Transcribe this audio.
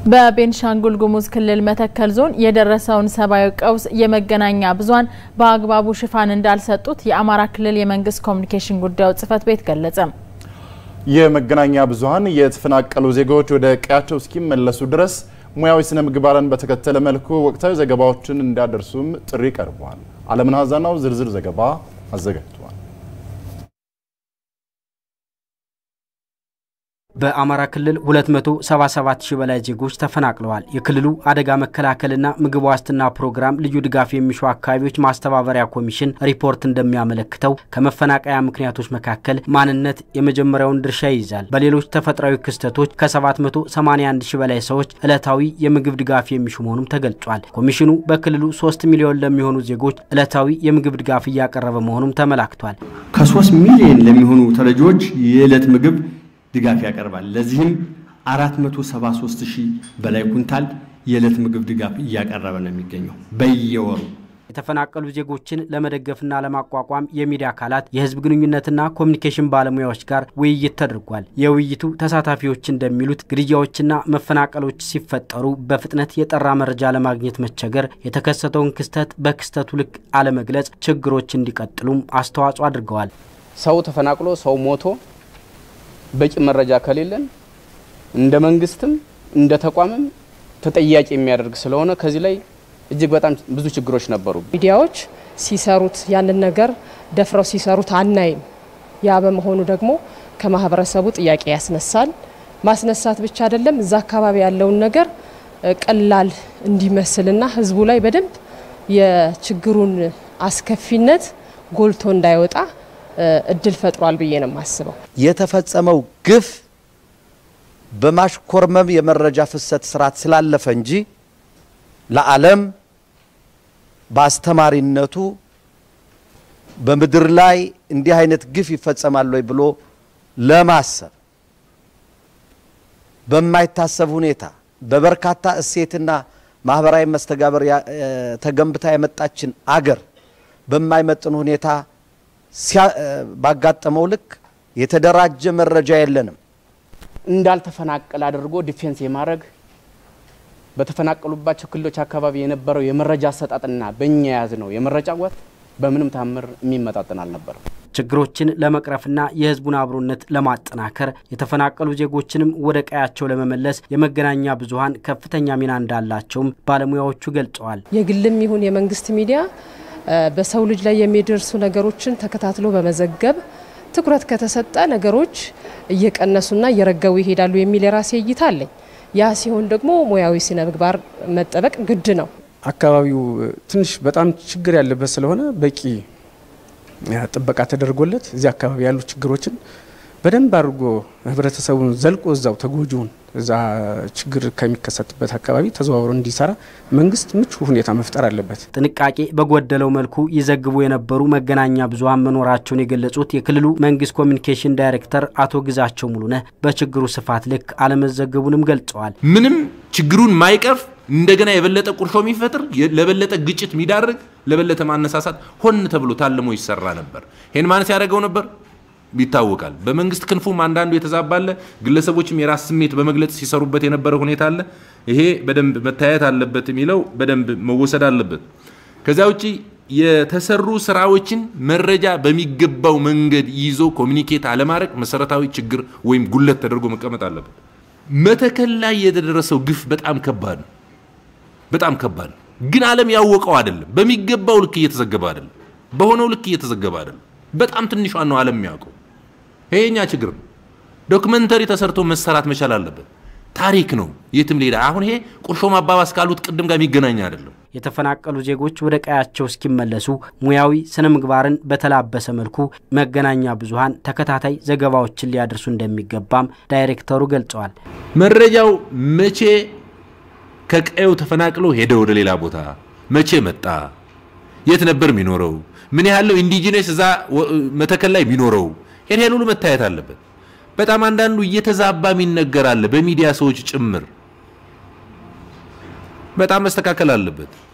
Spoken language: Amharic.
በቤንሻንጉል ጉሙዝ ክልል መተከል ዞን የደረሰውን ሰብአዊ ቀውስ የመገናኛ ብዙኃን በአግባቡ ሽፋን እንዳልሰጡት የአማራ ክልል የመንግስት ኮሚኒኬሽን ጉዳዮች ጽህፈት ቤት ገለጸ። የመገናኛ ብዙኃን የተፈናቀሉ ዜጎች ወደ ቀያቸው እስኪመለሱ ድረስ ሙያዊ ስነ ምግባርን በተከተለ መልኩ ወቅታዊ ዘገባዎችን እንዲያደርሱም ጥሪ ቀርቧል። አለምን ሀዛናው ዝርዝር ዘገባ አዘጋጅቷል። በአማራ ክልል 277 ሺህ በላይ ዜጎች ተፈናቅለዋል። የክልሉ አደጋ መከላከልና ምግብ ዋስትና ፕሮግራም ልዩ ድጋፍ የሚሹ አካባቢዎች ማስተባበሪያ ኮሚሽን ሪፖርት እንደሚያመለክተው ከመፈናቀያ ምክንያቶች መካከል ማንነት የመጀመሪያውን ድርሻ ይይዛል። በሌሎች ተፈጥሯዊ ክስተቶች ከ781 ሺህ በላይ ሰዎች ዕለታዊ የምግብ ድጋፍ የሚሹ መሆኑም ተገልጿል። ኮሚሽኑ በክልሉ 3 ሚሊዮን ለሚሆኑ ዜጎች ዕለታዊ የምግብ ድጋፍ እያቀረበ መሆኑም ተመላክቷል። ከ3 ሚሊዮን ለሚሆኑ ተረጂዎች የዕለት ምግብ ድጋፍ ያቀርባል። ለዚህም 473 ሺህ በላይ ኩንታል የዕለት ምግብ ድጋፍ እያቀረበ ነው የሚገኘው በየወሩ። የተፈናቀሉ ዜጎችን ለመደገፍና ለማቋቋም የሚዲያ አካላት የሕዝብ ግንኙነትና ኮሚኒኬሽን ባለሙያዎች ጋር ውይይት ተደርጓል። የውይይቱ ተሳታፊዎች እንደሚሉት ግድያዎችና መፈናቀሎች ሲፈጠሩ በፍጥነት የጠራ መረጃ ለማግኘት መቸገር፣ የተከሰተውን ክስተት በክስተቱ ልክ አለመግለጽ ችግሮች እንዲቀጥሉም አስተዋጽኦ አድርገዋል። ሰው ተፈናቅሎ ሰው ሞቶ በቂ መረጃ ከሌለን እንደ መንግስትም እንደ ተቋምም ተጠያቂ የሚያደርግ ስለሆነ ከዚህ ላይ እጅግ በጣም ብዙ ችግሮች ነበሩ። ሚዲያዎች ሲሰሩት ያንን ነገር ደፍረው ሲሰሩት አናይም። ያ በመሆኑ ደግሞ ከማህበረሰቡ ጥያቄ ያስነሳል። ማስነሳት ብቻ አይደለም፣ እዛ አካባቢ ያለውን ነገር ቀላል እንዲመስልና ህዝቡ ላይ በደንብ የችግሩን አስከፊነት ጎልቶ እንዳይወጣ እድል ፈጥሯል ብዬ ነው የማስበው። የተፈጸመው ግፍ በማሽኮርመም የመረጃ ፍሰት ስርዓት ስላለፈ እንጂ ለዓለም በአስተማሪነቱ በምድር ላይ እንዲህ አይነት ግፍ ይፈጸማል ወይ ብሎ ለማሰብ በማይታሰብ ሁኔታ በበርካታ እሴትና ማህበራዊ መስተጋበር ተገንብታ የመጣችን አገር በማይመጥን ሁኔታ ባጋጠመው ልክ የተደራጀ መረጃ የለንም። እንዳልተፈናቀል አድርጎ ዲፌንስ የማድረግ በተፈናቀሉባቸው ክልሎች አካባቢ የነበረው የመረጃ አሰጣጥና በእኛ የያዝ ነው የመረጃ ጓት በምንም ታምር የሚመጣጠን አልነበረም። ችግሮችን ለመቅረፍና የሕዝቡን አብሮነት ለማጠናከር የተፈናቀሉ ዜጎችንም ወደ ቀያቸው ለመመለስ የመገናኛ ብዙኃን ከፍተኛ ሚና እንዳላቸውም ባለሙያዎቹ ገልጸዋል። የግልም ይሁን የመንግስት ሚዲያ በሰው ልጅ ላይ የሚደርሱ ነገሮችን ተከታትሎ በመዘገብ ትኩረት ከተሰጠ ነገሮች እየቀነሱና እየረገቡ ይሄዳሉ የሚል የራሴ እይታ አለኝ። ያ ሲሆን ደግሞ ሙያዊ ስነ ምግባር መጠበቅ ግድ ነው። አካባቢው ትንሽ በጣም ችግር ያለበት ስለሆነ በቂ ጥበቃ ተደርጎለት እዚህ አካባቢ ያሉ ችግሮችን በደንብ አድርጎ ህብረተሰቡን ዘልቆ እዛው ተጎጂውን እዛ ችግር ከሚከሰትበት አካባቢ ተዘዋውሮ እንዲሰራ መንግስት ምቹ ሁኔታ መፍጠር አለበት። ጥንቃቄ በጎደለው መልኩ ይዘግቡ የነበሩ መገናኛ ብዙኃን መኖራቸውን የገለጹት የክልሉ መንግስት ኮሚኒኬሽን ዳይሬክተር አቶ ግዛቸው ሙሉነህ በችግሩ ስፋት ልክ አለመዘገቡንም ገልጸዋል። ምንም ችግሩን ማይቀርፍ እንደገና የበለጠ ቁርሾ የሚፈጥር ለበለጠ ግጭት የሚዳርግ ለበለጠ ማነሳሳት ሆን ተብሎ ታልሞ ይሰራ ነበር። ይህን ማነስ ያደረገው ነበር ይታወቃል። በመንግስት ክንፉም አንዳንዱ የተዛባለ ግለሰቦችም የራስ ስሜት በመግለጽ ሲሰሩበት የነበረ ሁኔታ አለ። ይሄ በደንብ መታየት አለበት የሚለው በደንብ መወሰድ አለበት። ከዚያ ውጭ የተሰሩ ስራዎችን መረጃ በሚገባው መንገድ ይዞ ኮሚኒኬት አለማድረግ መሰረታዊ ችግር ወይም ጉለት ተደርጎ መቀመጥ አለበት። መተከል ላይ የተደረሰው ግፍ በጣም ከባድ ነው። በጣም ከባድ ነው። ግን ዓለም ያወቀው አይደለም። በሚገባው ልክ እየተዘገበ አይደለም። በሆነው ልክ እየተዘገበ አይደለም። በጣም ትንሿን ነው ዓለም የሚያውቀው። ይሄ የኛ ችግር ነው። ዶክመንተሪ ተሰርቶ መሰራት መቻል አለበት። ታሪክ ነው፣ የትም ሌላ። አሁን ይሄ ቁርሾ ማባባስ ካሉት ቅድም ጋር የሚገናኝ አይደለም። የተፈናቀሉ ዜጎች ወደ ቀያቸው እስኪመለሱ ሙያዊ ስነ ምግባርን በተላበሰ መልኩ መገናኛ ብዙኃን ተከታታይ ዘገባዎችን ሊያደርሱ እንደሚገባም ዳይሬክተሩ ገልጸዋል። መረጃው መቼ ከቀየው ተፈናቅሎ ሄደ ወደ ሌላ ቦታ መቼ መጣ፣ የት ነበር የሚኖረው፣ ምን ያህለው ኢንዲጂነስ እዛ መተከል ላይ የሚኖረው ይሄን ይሄን ሁሉ መታየት አለበት። በጣም አንዳንዱ እየተዛባ የሚነገር አለ፣ በሚዲያ ሰዎች ጭምር። በጣም መስተካከል አለበት።